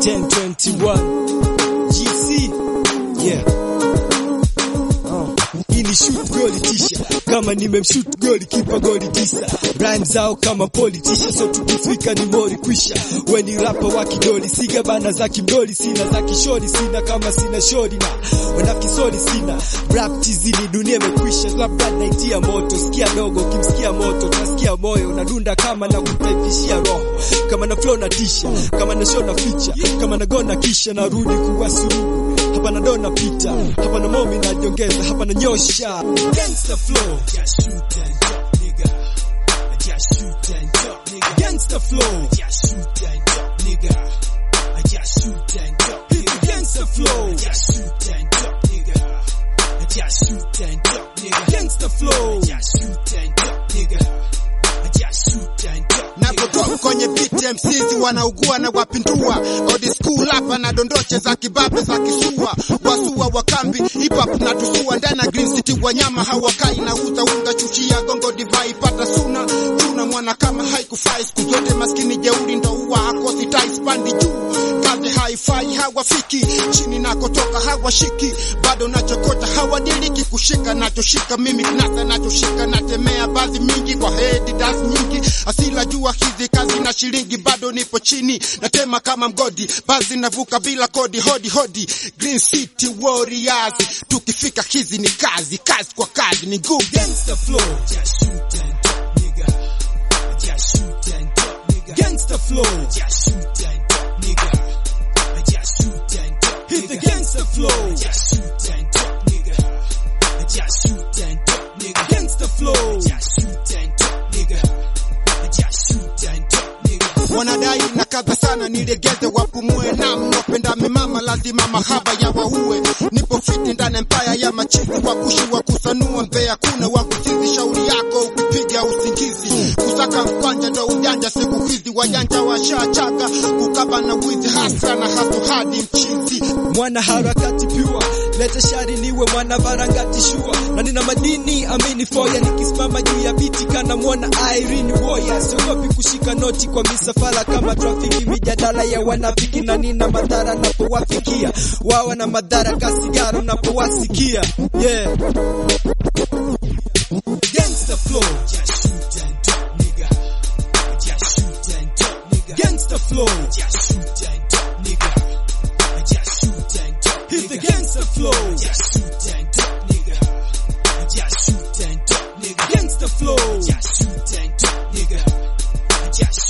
1021 GC yeah ili shoot goli tisha kama nimemshoot goli kipa goli tisa rhyme zao kama politisha so tukifika ni mori kwisha we ni rapa wa kidoli siga bana za kimdoli sina za kishori sina kama sina shori na wanafiki sina rap tizini dunia imekwisha labda naitia moto sikia dogo ukimsikia moto utasikia moyo unadunda kama na kutaifishia roho kama na flow na tisha kama na show na feature kama na gona kisha narudi kuwa suluhu hapa na dona pita hapa na momi najiongeza hapa na nyosha gangster flow just shoot and drop nigga just shoot and drop nigga gangster flow just shoot and drop nigga just shoot and drop hit the gangster flow just shoot and drop nigga just shoot and drop nigga gangster flow just shoot and drop nigga just shoot and drop Napotoka kwenye beat MCs wanaugua na wapindua old school hapa na dondoche za kibabe za kisua wasua wakambi hip hop na tusua ndani ya Green City wanyama hawakai na uza unga chuchia gongo divai pata suna tuna mwana kama haikufai siku zote maskini jeuri ndo huwa hakosi tais pandi juu kazi haifai hawafiki chini nakotoka hawashiki bado nachokota hawadiriki kushika nachoshika mimi kinasa nachoshika natemea baadhi mingi kwa hedi das nyingi asila jua hizi kazi na shilingi bado nipo chini natema kama mgodi bazi navuka bila kodi hodi hodi Green City Warriors tukifika hizi ni kazi kazi kwa kazi ni ngumu gangster flow just shoot and drop nigga just shoot and drop nigga gangster flow just shoot and drop nigga just shoot and drop hit the gangster flow just shoot and drop nigga just shoot and drop nigga gangster flow just shoot and drop nigga just shoot and drop nigga wanadai na kadha sana nilegeze wapumue na mnopenda mimama lazima mahaba ya waue nipo fiti ndani empaya ya machizi wakushi wa kusanua mbea kuna wa kusizi shauri yako ukipiga usingizi kusaka mkwanja ndo ujanja siku hizi wajanja washachaga kukaba na wizi hasa na haso hadi mchizi mwana harakati pure lete shari niwe mwana varangati shua na nina madini amini foya nikisimama juu ya biti kana mwana Irene Warrior siogopi kushika noti kwa misafara kama trafiki mijadala ya wanafiki na nina madhara napowafikia wawa na madhara kasigara unapowasikia yeah gangster flow just shoot and drop nigga just shoot and drop nigga gangster flow just shoot and drop nigga just shoot and drop hit the gangster flow just shoot and drop nigga just shoot and drop nigga gangster flow just shoot and drop nigga just